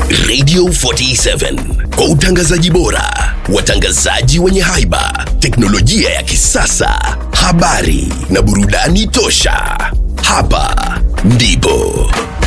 Radio 47 kwa utangazaji bora, watangazaji wenye haiba, teknolojia ya kisasa, habari na burudani tosha. Hapa ndipo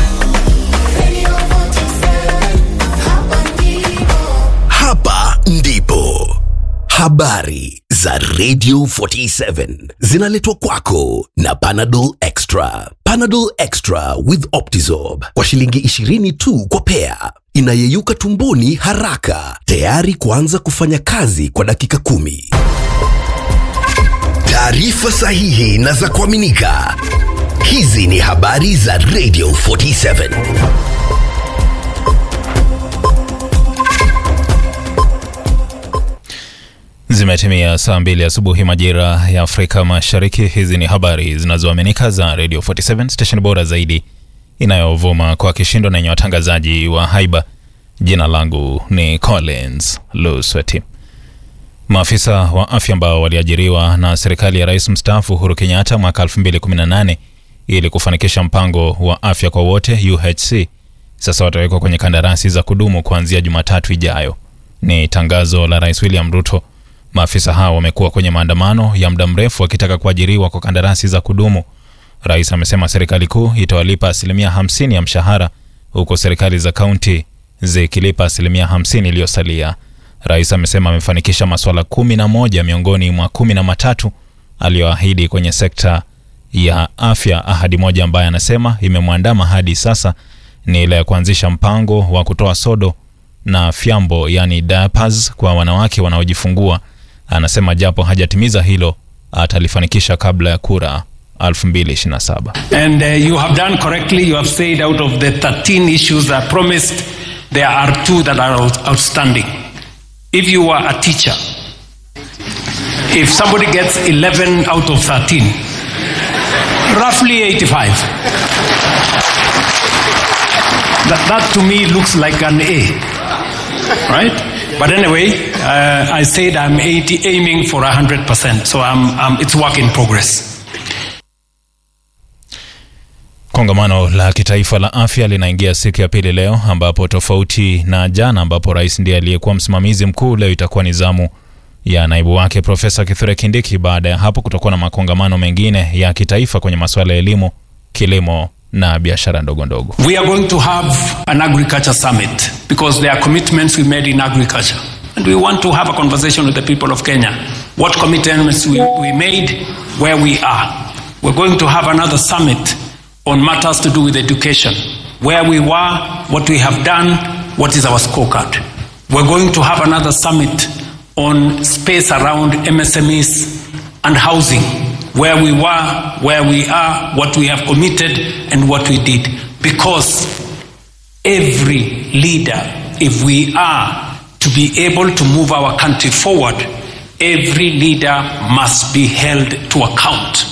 hapa ndipo habari za Radio 47 zinaletwa kwako na Panadol Extra. Panadol Extra with Optizorb kwa shilingi 20 tu kwa pea, inayeyuka tumboni haraka, tayari kuanza kufanya kazi kwa dakika kumi. Taarifa sahihi na za kuaminika. Hizi ni habari za Radio 47. Zimetimia saa mbili asubuhi majira ya Afrika Mashariki. Hizi ni habari zinazoaminika za Radio 47 station bora zaidi inayovuma kwa kishindo na yenye watangazaji wa haiba. Jina langu ni Collins Lusweti. Maafisa wa afya ambao waliajiriwa na serikali ya rais mstaafu Uhuru Kenyatta mwaka 2018 ili kufanikisha mpango wa afya kwa wote UHC sasa watawekwa kwenye kandarasi za kudumu kuanzia Jumatatu ijayo. Ni tangazo la Rais William Ruto. Maafisa hao wamekuwa kwenye maandamano ya muda mrefu wakitaka kuajiriwa kwa kandarasi za kudumu. Rais amesema serikali kuu itawalipa asilimia 50 ya mshahara huku serikali za kaunti zikilipa asilimia 50 iliyosalia. Rais amesema amefanikisha masuala kumi na moja miongoni mwa kumi na matatu aliyoahidi kwenye sekta ya afya. Ahadi moja ambaye anasema imemwandama hadi sasa ni ile ya kuanzisha mpango wa kutoa sodo na fyambo, yani diapers kwa wanawake wanaojifungua. Anasema japo hajatimiza hilo atalifanikisha kabla ya kura 2027. And uh, you have done correctly. You have said out of the 13 issues I promised, there are two that are out- outstanding. If you were a teacher, if somebody gets 11 out of 13, roughly 85. That, that to me looks like an A, right? But anyway, uh, I said I'm 80, aiming for 100%, so I'm, I'm, it's work in progress. Kongamano la kitaifa la afya linaingia siku ya pili leo, ambapo tofauti na jana ambapo rais ndiye aliyekuwa msimamizi mkuu, leo itakuwa ni zamu ya naibu wake Profesa Kithure Kindiki. Baada ya hapo kutakuwa na makongamano mengine ya kitaifa kwenye masuala ya elimu, kilimo na biashara ndogo ndogo. We are going to have an agriculture summit because there are commitments we made in agriculture. And we want to have a conversation with the people of Kenya. What commitments we, we made, where we are. We're going to have another summit on matters to do with education. Where we were, what we have done, what is our scorecard. We're going to have another summit on space around MSMEs and housing. Where we were, where we are, what we have committed, and what we did. Because every leader, if we are to be able to move our country forward, every leader must be held to account.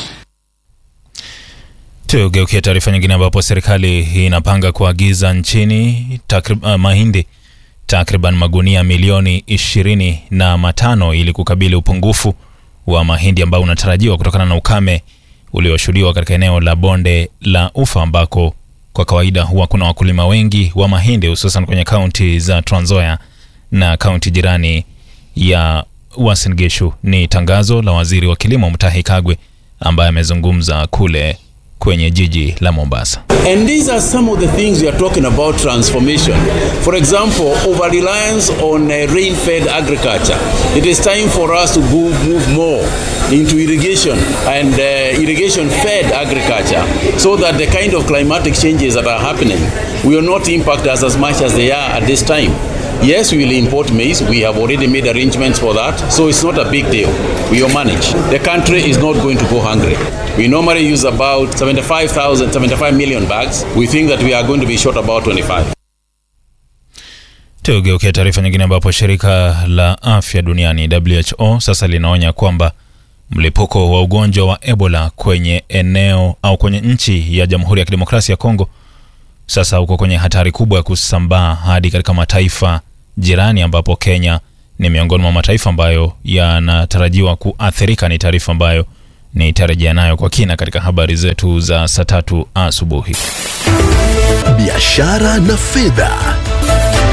Tugeukia taarifa nyingine ambapo serikali inapanga kuagiza nchini takrib, uh, mahindi takriban magunia milioni ishirini na matano ili kukabili upungufu wa mahindi ambao unatarajiwa kutokana na ukame ulioshuhudiwa katika eneo la bonde la Ufa ambako kwa kawaida huwa kuna wakulima wengi wa mahindi hususan kwenye kaunti za Trans Nzoia na kaunti jirani ya Uasin Gishu. Ni tangazo la waziri wa kilimo Mutahi Kagwe ambaye amezungumza kule kwenye jiji la Mombasa. And these are some of the things we are talking about transformation. For example, over reliance on uh, rain fed agriculture. It is time for us to move, move more into irrigation and uh, irrigation fed agriculture so that the kind of climatic changes that are happening will not impact us as much as they are at this time. Yes, we will import maize. We have already made arrangements for that. So it's not a big deal. We will manage. The country is not going to go hungry. We normally use about 75,000, 75 million bags. We think that we are going to be short about 25. Tugeukia taarifa nyingine ambapo shirika la afya duniani WHO sasa linaonya kwamba mlipuko wa ugonjwa wa Ebola kwenye eneo au kwenye nchi ya Jamhuri ya Kidemokrasia ya Kongo sasa uko kwenye hatari kubwa ya kusambaa hadi katika mataifa jirani ambapo Kenya ni miongoni mwa mataifa ambayo yanatarajiwa kuathirika. Ni taarifa ambayo nitarejea nayo kwa kina katika habari zetu za saa tatu asubuhi. biashara na fedha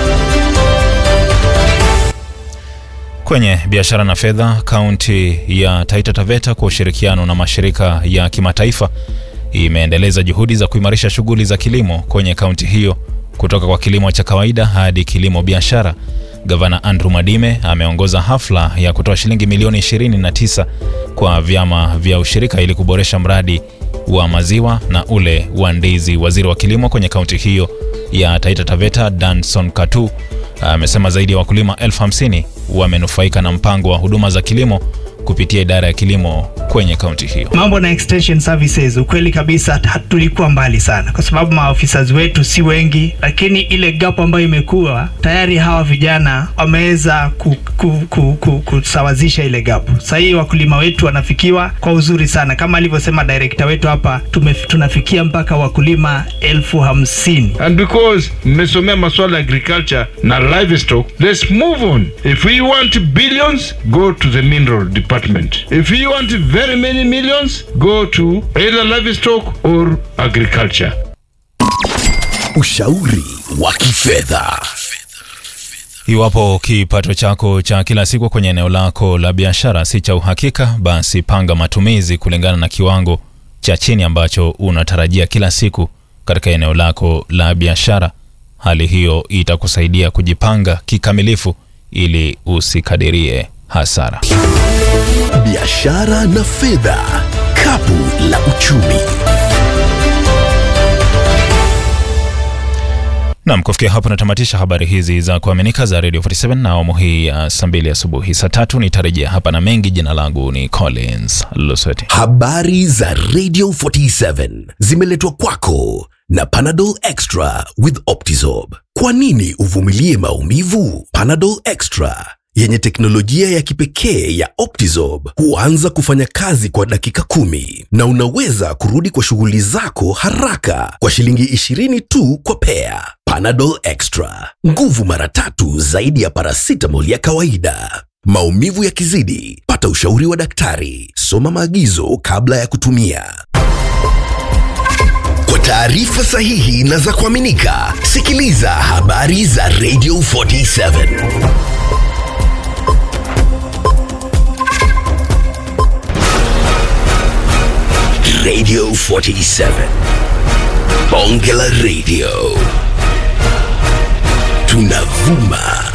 Kwenye biashara na fedha, kaunti ya Taita Taveta kwa ushirikiano na mashirika ya kimataifa imeendeleza juhudi za kuimarisha shughuli za kilimo kwenye kaunti hiyo kutoka kwa kilimo cha kawaida hadi kilimo biashara. Gavana Andrew Mwadime ameongoza hafla ya kutoa shilingi milioni 29 kwa vyama vya ushirika ili kuboresha mradi wa maziwa na ule wa ndizi. Waziri wa kilimo kwenye kaunti hiyo ya Taita Taveta Danson Katu amesema zaidi ya wakulima elfu hamsini wamenufaika na mpango wa huduma za kilimo kupitia idara ya kilimo kwenye kaunti hiyo. Mambo na extension services, ukweli kabisa tulikuwa mbali sana, kwa sababu maofisa wetu si wengi, lakini ile gap ambayo imekuwa tayari, hawa vijana wameweza ku, ku, ku, ku, kusawazisha ile gap. Sasa hii wakulima wetu wanafikiwa kwa uzuri sana, kama alivyosema director wetu hapa, tume, tunafikia mpaka wakulima elfu hamsini. And because mmesomea masuala ya agriculture na livestock, let's move on. If we want billions, go to the mineral department. If you want very many millions, go to either livestock or agriculture. Ushauri wa kifedha. Iwapo kipato chako cha kila siku kwenye eneo lako la biashara si cha uhakika, basi panga matumizi kulingana na kiwango cha chini ambacho unatarajia kila siku katika eneo lako la biashara. Hali hiyo itakusaidia kujipanga kikamilifu ili usikadirie hasara. Biashara na fedha, kapu la uchumi. Nam, kufikia hapo natamatisha habari hizi za kuaminika za Radio 47 na awamu hii ya saa mbili asubuhi. Saa tatu nitarejea hapa na mengi. Jina langu ni Collins Lusweti. Habari za Radio 47 zimeletwa kwako na Panadol Extra with Optizorb. Kwa nini uvumilie maumivu? Panadol Extra yenye teknolojia ya kipekee ya Optizorb huanza kufanya kazi kwa dakika kumi na unaweza kurudi kwa shughuli zako haraka kwa shilingi 20 tu kwa pea. Panadol Extra, nguvu mara tatu zaidi ya paracetamol ya kawaida. Maumivu yakizidi, pata ushauri wa daktari. Soma maagizo kabla ya kutumia. Kwa taarifa sahihi na za kuaminika, sikiliza habari za Radio 47. Radio 47. Bonge la Radio. Tunavuma